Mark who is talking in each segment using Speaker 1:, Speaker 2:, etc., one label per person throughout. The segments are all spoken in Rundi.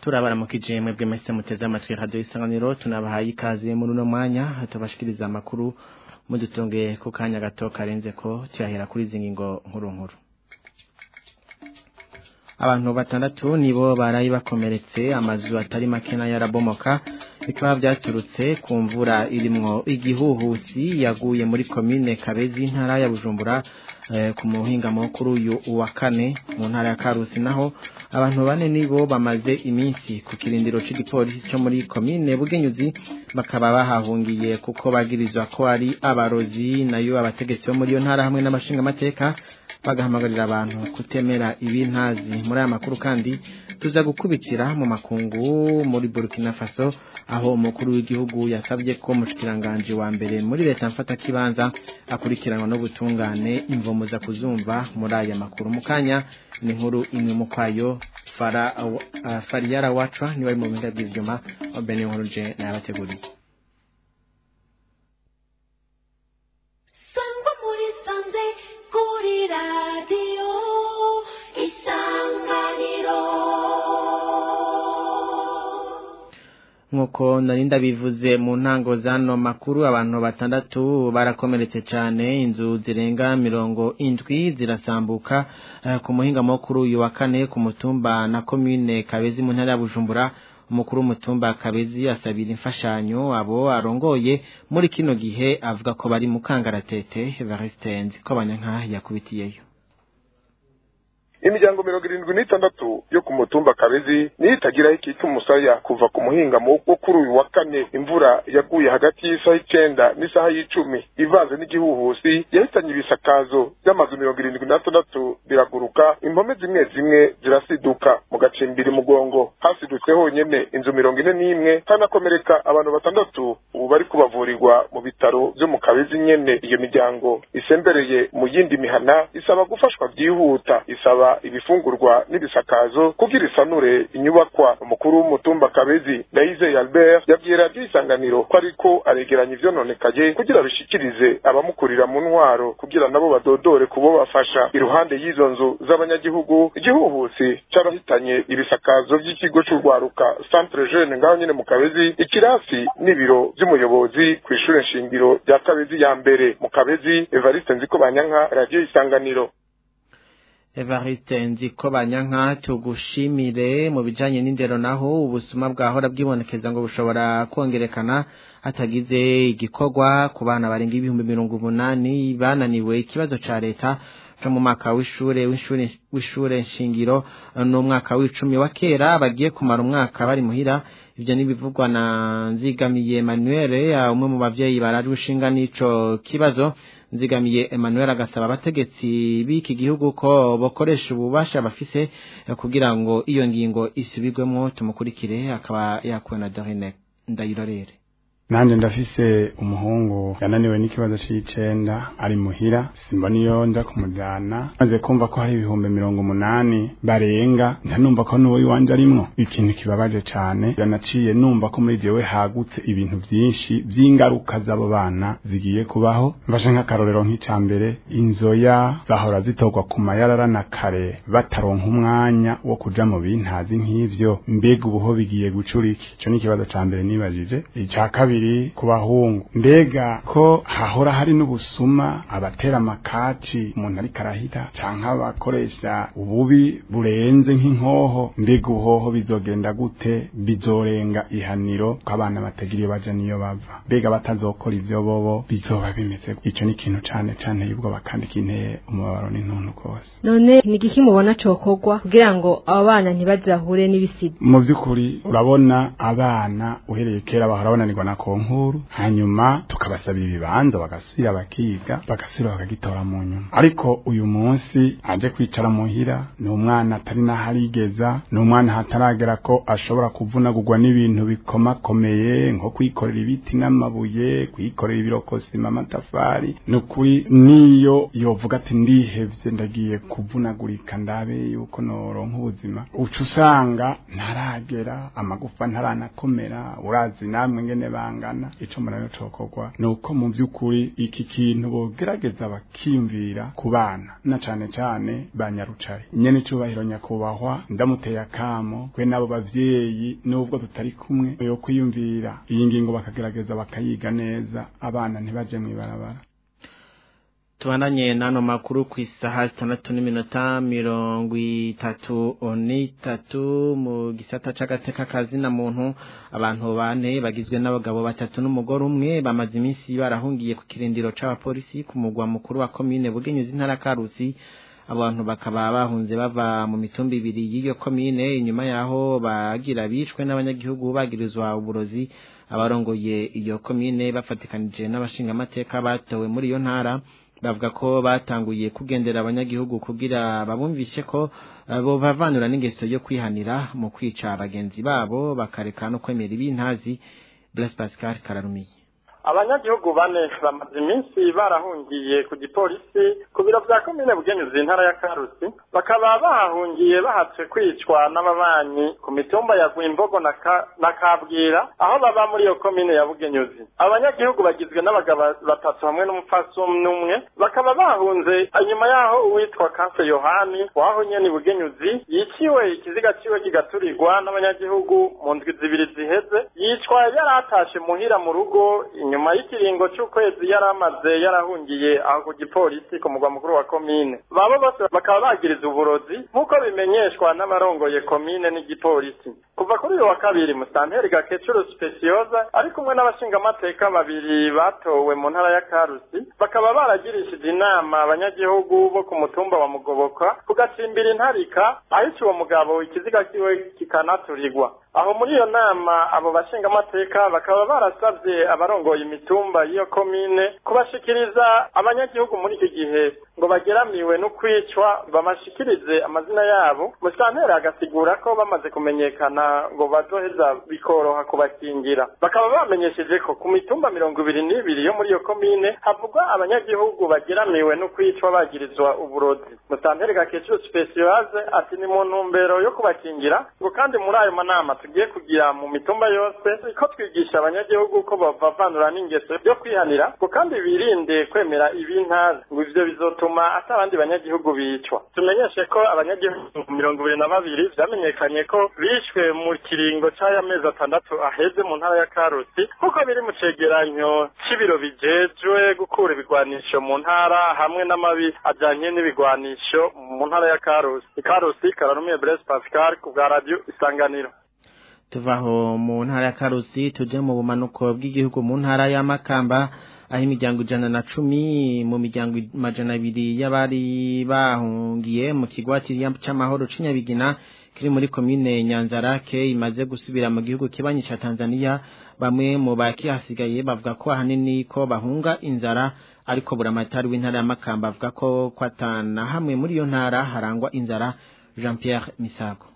Speaker 1: turabaramukije mwebwe mwese muteze amatwi radio isanganiro tunabahaye ikaze muri uno mwanya tubashikiriza amakuru mudutunge ku kanya gato karenze ko tuyahera kuri izi ngingo nkuru nkuru abantu batandatu nibo barayi bakomeretse amazu atari make nayo arabomoka bikaba byaturutse ku mvura irimwo igihuhusi yaguye muri komine kabezi intara ya bujumbura ku muhinga mukuru uyu wa kane mu ntara ya karusi naho abantu bane nibo bamaze iminsi ku kirindiro cy'igipolisi cyo muri komine bugenyuzi bakaba bahahungiye kuko bagirizwa ko ari abarozi nayo abategetsi bo muri iyo ntara hamwe n'amashinga amateka bagahamagarira abantu kutemera ibintazi muri aya makuru kandi tuza gukubitira mu makungu muri Burkina Faso aho umukuru w'igihugu yasabye ko mushikiranganje wa mbere muri leta mfata kibanza akurikiranwa no gutungane imvomo za kuzumva muri aya makuru mukanya ni nkuru imwe mu kwayo fara uh, fariyara wacwa ni wari mu bintu by'ivyuma obene nkuru je nabateguriye
Speaker 2: Sangwa muri sanze kuri radio isanganiro
Speaker 1: nkuko narinda bivuze mu ntango zano makuru abantu batandatu barakomeretse cyane inzu zirenga mirongo indwi zirasambuka uh, ku muhinga mukuru uyu wa kane ku mutumba na commune Kabezi mu ntara ya Bujumbura umukuru w'umutumba Kabezi asabira imfashanyo abo arongoye muri kino gihe avuga ko bari mu kangaratete Evariste Nziko abanyanka yakubitiyeyo
Speaker 3: imiryango mirongo irindwi n'itandatu yo ku mutumba kabezi niyo itagiraho ikita umusaya kuva ku muhingamo wo kuri uyu wa kane imvura yaguye hagati y'isaha icenda n'isaha y'icumi ivanze n'igihuhusi yahitanye ibisakazo by'amazu mirongo irindwi n'atandatu biraguruka impome zimwe zimwe zirasiduka mu gacimbiri mugongo hasidutse honyene inzu mirongo ine n'imwe hanakomereka abantu batandatu ubu bari kubavurirwa mu bitaro vyo mu kabezi nyene iyo miryango isembereye mu yindi mihana isaba gufashwa byihuta isaba ibifungurwa n'ibisakazo kugira isanure inyubakwa umukuru w'umutumba kabezi ndayizeye albert yabwiye radiyo isanganiro ko ariko aregeranya ivyononekaye kugira bishikirize abamukurira mu ntwaro kugira nabo badodore kubo bafasha iruhande y'izo nzu z'abanyagihugu igihuhusi carahitanye ibisakazo vy'ikigo c'urwaruka centre jeune ngaho nyene mu kabezi ikirasi n'ibiro vy'umuyobozi kw'ishure nshingiro rya kabezi ya mbere mu kabezi evariste nziko banyanka radiyo isanganiro
Speaker 1: Evariste nziko banyanka tugushimire mu bijanye n'indero naho ubusuma bwahora bwibonekeza ngo bushobora kongerekana hatagize igikorwa ku bana barenga ibihumbi mirongo umunani bananiwe ikibazo ca leta co mu mwaka w'ishure w'ishure w'ishure nshingiro n'umwaka w'icumi wa kera bagiye kumara umwaka bari muhira ivyo nibivugwa na nzigamiye Emmanuel umwe mu bavyeyi barari ushinga n'ico kibazo nzigamiye Emmanuel agasaba abategetsi b'iki gihugu ko bokoresha ububasha bafise kugira ngo iyo ngingo isubirwemo tumukurikire akaba yakuwe na Dorine Ndayirorere
Speaker 4: nanje ndafise umuhungu yananiwe n'ikibazo c'icenda ari muhira simba niyo nda kumujana maze kumva ko hari ibihumbi mirongo umunani barenga ntanumva ko n'uwo iwanje arimwo ikintu kibabaje cane yanaciye numva ko muri jewe hagutse ibintu vyinshi vy'ingaruka z'abo bana zigiye kubaho mfashe nk'akarorero nk'ica mbere inzoya zahora zitorwa ku mayarara na kare bataronka umwanya wo kuja mu bintazi nk'ivyo mbega ubuho bigiye gucura iki ico ni ikibazo ca mbere nibajije ica kabiri kabiri ku bahungu mbega ko hahora hari n'ubusuma abatera amakaci umuntu ariko arahita canke abakoresha ububi burenze nk'inkoho mbega ubuhoho bizogenda gute bizorenga ihaniro ko abana batagira iyo baja niyo bava mbega batazokora ivyo bobo bizoba bimeze ico ni ikintu cane cane y'ubwoba kandi kinteye umubabaro n'intuntu rwose
Speaker 5: none ni igiki mubona cokorwa kugira ngo abo bana ntibaze bahure n'ibisigo
Speaker 4: mu vy'ukuri urabona abana uhereye kera bahora bananirwa na konkuru hanyuma tukabasabira ibibanza bagasubira bakiga bagasubira bakagitora mu nyuma ariko uyu munsi aje kwicara muhira ni umwana atari naharigeza ni umwana hataragera ko ashobora kuvunagurwa n'ibintu bikomakomeye nko kwikorera ibiti n'amabuye kwikorera ibirokosima amatafari ni ukuri niyo yovuga ati ndihevye ndagiye kuvunagurika ndabe yuko noronka ubuzima uca usanga ntaragera amagufa ntaranakomera urazi namwe ngene banga kwihangana ico murano cokorwa nuko mu vy'ukuri iki kintu bogerageza bakiyumvira ku bana na cane cane ba nyarucari nyene icubahiro nyakubahwa ndamuteye akamo kwe n'abo bavyeyi nubwo tutari kumwe yo kwiyumvira iyi ngingo bakagerageza bakayiga neza abana ntibaje mw'ibarabara
Speaker 1: tubandanye n'ano makuru ku isaha zitandatu n'iminota mirongo itatu n'itatu mu gisata c'agateka kazina muntu abantu bane bagizwe n'abagabo batatu n'umugore umwe bamaze iminsi barahungiye ku kirindiro c'abapolisi ku mugwa mukuru wa komine bugenyuzi intara karusi abantu bakaba bahunze bava mu mitumba ibiri y'iyo komine inyuma yaho bagira bicwe n'abanyagihugu bagirizwa uburozi abarongoye iyo komine bafatikanije n'abashingamateka batowe muri iyo ntara bavuga ko batanguye kugendera abanyagihugu kugira babumvishe ko bo bavanura n'ingeso yo kwihanira mu kwica bagenzi babo bakareka no kwemera ibintazi Blaise Pascal Kararumiye
Speaker 6: abanyagihugu bane bamaze iminsi barahungiye ku gipolisi ku biro vya komine bugenyuzi intara ya karusi bakaba bahahungiye bahatswe kwicwa n'ababanyi ku mitumba ya gwimbogo na, ka, na kabwira aho baba muri iyo komine ya bugenyuzi abanyagihugu bagizwe n'abagabo batatu hamwe n'umupfasoni umwe bakaba bahunze inyuma yaho uwitwa kanse yohani waho nyene bugenyuzi yiciwe ikiziga ciwe kigaturirwa n'abanyagihugu mu ndwi zibiri ziheze yicwa yari atashe muhira mu rugo inyuma y'ikiringo c'ukwezi yari amaze yarahungiye aho ku gipolisi ku mugwa mukuru wa komine babo bose bakaba bagiriza uburozi nk'uko bimenyeshwa n'abarongoye komine n'igipolisi kuva kuri uyu wa kabiri musanteri gakecuru specioza ari kumwe n'abashingamateka babiri batowe mu ntara ya karusi bakaba baragirishije inama abanyagihugu bo ku mutumba wa mugoboka kugacimbira intarika ahica uwo mugabo ikiziga kiwe kikanaturirwa aho muri iyo nama abo bashingamateka bakaba barasabye abarongoye imitumba y'iyo komine kubashikiriza abanyagihugu muri iki gihe ngo bageramiwe no kwicwa bamashikirize amazina yabo musanteri agasigura ko bamaze kumenyekana ngo bazoheza bikoroha kubakingira bakaba bamenyesheje ko ku mitumba mirongo ibiri n'ibiri yo muri iyo komine havugwa abanyagihugu bageramiwe no kwicwa bagirizwa uburozi musanteri gakecuru specioise ati ni mu ntumbero yo kubakingira ngo kandi muri ayo manama tugiye kugira mu mitumba yose ko twigisha abanyagihugu ko bavavanura n'ingeso yo kwihanira ngo kandi birinde kwemera ibintazi ngo ivyo bizotuma ata abandi banyagihugu bicwa tumenyeshe ko abanyagihugu mirongo ibiri na babiri vyamenyekanye ko bishwe mu kiringo c'aya mezi atandatu aheze mu ntara ya karusi kuko biri mu cegeranyo c'ibiro bijejwe gukura ibigwanisho mu ntara hamwe n'amabi ajanye n'ibigwanisho mu ntara ya karusi ikarusi kararumiye Blaise Pascal ku bwa radio isanganiro
Speaker 1: tuvaho mu ntara ya karusi tuje mu bumanuko bw'igihugu mu ntara ya makamba aho imiryango ijana na cumi mu miryango amajana abiri y'abari bahungiye mu kigwati c'amahoro c'inyabigina kiri muri komine nyanzarake imaze gusubira mu gihugu kibanyi ca tanzania bamwe mu bakihasigaye bavuga ko ahanini ko bahunga inzara ariko buramatari w'intara ya makamba avuga ko kwatana hamwe muri iyo ntara harangwa inzara jean pierre misago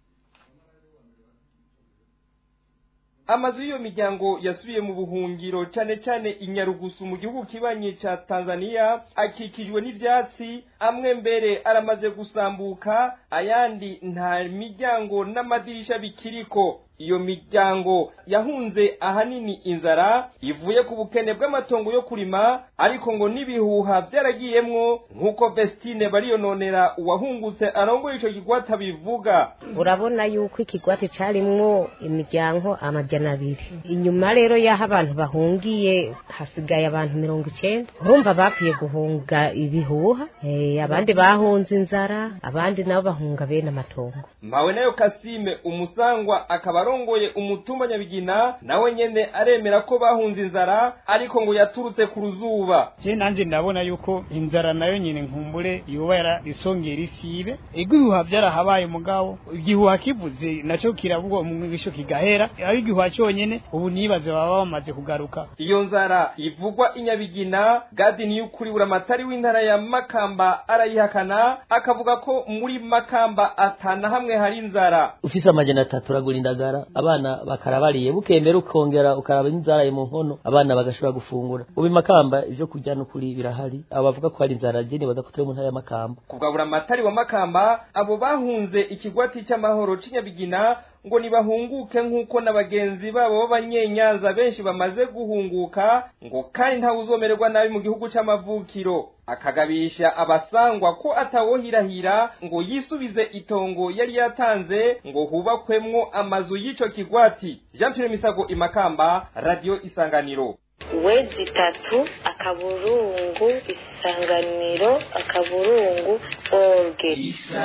Speaker 7: amazu y'iyo miryango yasubiye mu buhungiro cyane cyane inyarugusu mu gihugu kibanyi ca tanzania akikijwe n'ivyatsi amwe mbere aramaze gusambuka ayandi nta miryango n'amadirisha bikiriko iyo miryango yahunze ahanini inzara ivuye ku bukene bw'amatongo yo kurima ariko ngo n'ibihuha byaragiyemwo nk'uko Vestine bariyononera uwahungutse arongoye ico kigwata bivuga
Speaker 8: urabona yuko ikigwati carimwo imiryango amajana abiri inyuma rero y'aho abantu bahungiye hasigaye abantu mirongo icenda urumva bapfuye guhunga ibihuha eh, abandi bahunze inzara abandi nabo bahunga bene amatongo
Speaker 7: mpawe nayo kasime umusangwa akaba arongoye umutumba nyabigina nawe nyene aremera ko bahunze inzara ariko ngo yaturutse ku ruzuba
Speaker 9: je nanje ndabona yuko inzara nayo nyine nkumbure yoba yara isongera isibe ego ibihuha byarahabaye mugabo igihuha kivuze naco kiravugwa mu mwigisho kigahera ari igihuha cyonyene ubu nibaze baba bamaze kugaruka
Speaker 7: iyo nzara ivugwa inyabigina gadi niyo ukuri buramatari w'intara ya makamba arayihakana akavuga ko muri makamba atana hamwe hari inzara
Speaker 10: ufise amajana atatu uragura indagara abana bakarabariye bukembera ukongera ukaraba inzara mu nkono abana bagashobora gufungura ubu makamba ivyo kurya n'ukuri birahari abo bavuga ko hari inzara jeni badakutire mu ntara ya makamba
Speaker 7: kubwa buramatari wa makamba abo bahunze ikigwati cy'amahoro c'inyabigina ngo nibahunguke nk'uko na bagenzi babo b'abanyenyanza benshi bamaze guhunguka ngo kandi ntawe uzomererwa nabi mu gihugu c'amavukiro akagabisha abasangwa ko atawohirahira ngo yisubize itongo yari yatanze ngo hubakwemwo amazu y'ico kigwati jean pierre misago imakamba radio isanganiro
Speaker 11: wezi itatu akaburungu isanganiro akaburungu orge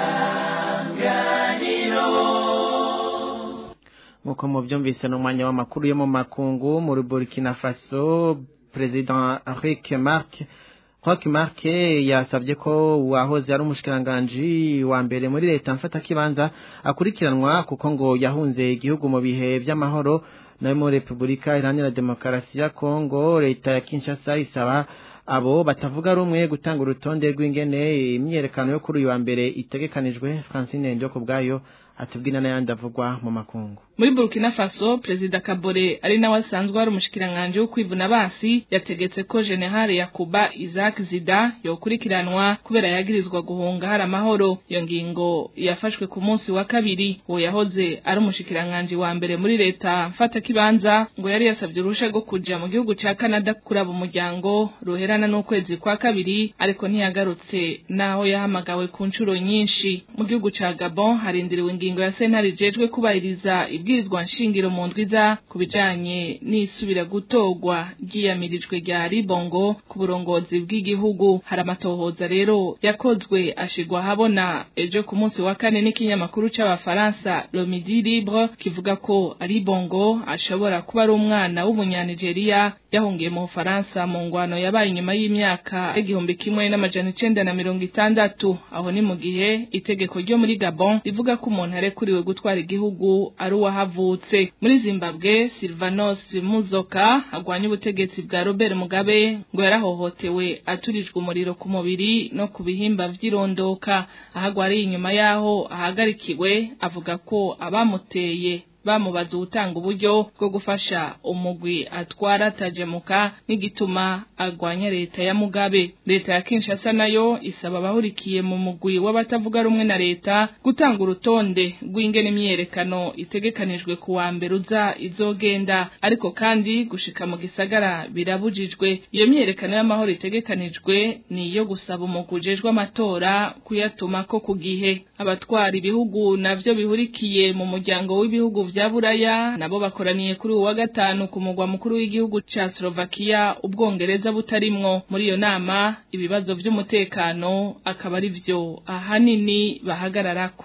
Speaker 1: nk'uko mubyumvise n'umwanya w'amakuru yo mu makungu muri burkina faso perezida Rick Mark Rock Mark yasabye ko uwahoze ari umushikiranganji wa mbere muri leta mfata kibanza akurikiranwa kuko ngo yahunze igihugu mu bihe by'amahoro nayo muri Repubulika Iharanira Demokarasi ya Kongo leta ya Kinshasa isaba abo batavuga rumwe gutanga urutonde rw'ingene imyerekano yo kuri uyu wa mbere itegekanijwe Francine Ndoko bwayo atubwina n'ayandi avugwa mu makungu
Speaker 12: muri Burkina Faso Perezida Kabore ari nawe asanzwe ari umushikiranganje wo kwivuna basi yategetse ko General Yakuba Isaac Zida yokurikiranwa kubera yagirizwa guhunga hari amahoro iyo ngingo yafashwe ku munsi wa kabiri uwo yahoze ari umushikiranganje wa mbere muri leta mfata kibanza ngo yari yasabye uruhusha rwo kuja mu gihugu ca Canada kuraba umuryango ruherana n'ukwezi kwa kabiri ariko ntiyagarutse naho yahamagawe ku nshuro nyinshi mu gihugu ca Gabon harindiriwe ingingo ya sentare ijejwe kubahiriza ibwirizwa nshingiro mu ndwiza ku bijanye n'isubira gutorwa ryiyamirijwe rya ribongo ku burongozi bw'igihugu hari amatohoza rero yakozwe ashigwa habona ejo ku munsi wa kane n'ikinyamakuru c'abafaransa Le Midi Libre kivuga ko ribongo ashobora kuba ari umwana w'umunyanigeriya yahungiye mu Bufaransa mu ngwano yabaye inyuma y'imyaka igihumbi kimwe n'amajana icenda na mirongo itandatu aho ni mu gihe itegeko ryo muri Gabon rivuga ko umuntu arekuriwe gutwara igihugu ari uwahavutse muri Zimbabwe Silvanos Muzoka agwanya ubutegetsi bwa Robert Mugabe ngo yarahohotewe aturijwe umuriro ku mubiri no ku bihimba vy'irondoka ahagwariye inyuma yaho ahagarikiwe avuga ko abamuteye bamubaza ubutanga uburyo bwo gufasha umugwi atwara atajemuka n'igituma agwanya leta ya Mugabe leta ya Kinshasa nayo isaba abahurikiye mu mugwi w'abatavuga rumwe na leta gutanga urutonde rw'ingene imyerekano itegekanijwe ku wa mbere uza izogenda ariko kandi gushika mu gisagara birabujijwe iyo myerekano y'amahoro itegekanijwe ni iyo gusaba umugwi ujejwe amatora kuyatuma ko ku gihe abatwara ibihugu navyo bihurikiye mu muryango w'ibihugu vya buraya nabo bakoraniye kuri uwa gatanu ku mugwa mukuru w'igihugu ca Slovakia ubwongereza butarimwo muri iyo nama ibibazo vy'umutekano akaba ari vyo ahanini bahagararako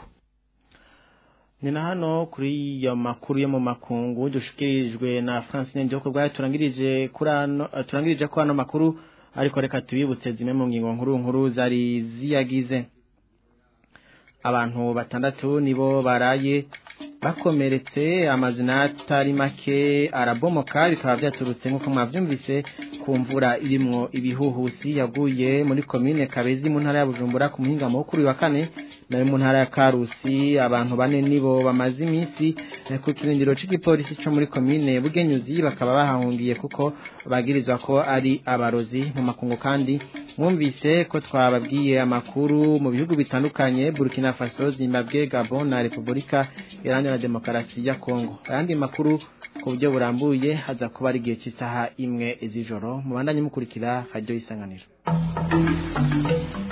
Speaker 1: ni na hano kuri iyo makuru yo mu makungu dushikirijwe na Francine Ndoko bwayo turangirije kuri ano turangirije ko ano makuru ariko reka tubibutse zimwe mu ngingo nkuru nkuru zari ziyagize abantu batandatu nibo baraye bakomeretse amazina atari make arabomoka bikaba byaturutse nk'uko mwabyumvise ku mvura irimwo ibihuhusi yaguye muri komine kabezi mu ntara ya bujumbura ku muhingamo wo kuri wa kane nayo mu ntara ya karusi abantu bane nibo bamaze iminsi ku kirindiro cy'igipolisi cyo muri komine bugenyuzi bakaba bahahungiye kuko bagirizwa ko ari abarozi mu makungu kandi mwumvise ko twababwiye amakuru mu bihugu bitandukanye burkina faso zimbabwe gabon na repubulika iharanira demokarasi ya kongo ayandi makuru ku buryo burambuye haza kuba ari igihe cy'isaha imwe z'ijoro mubandanye mukurikira radiyo y'isanganiro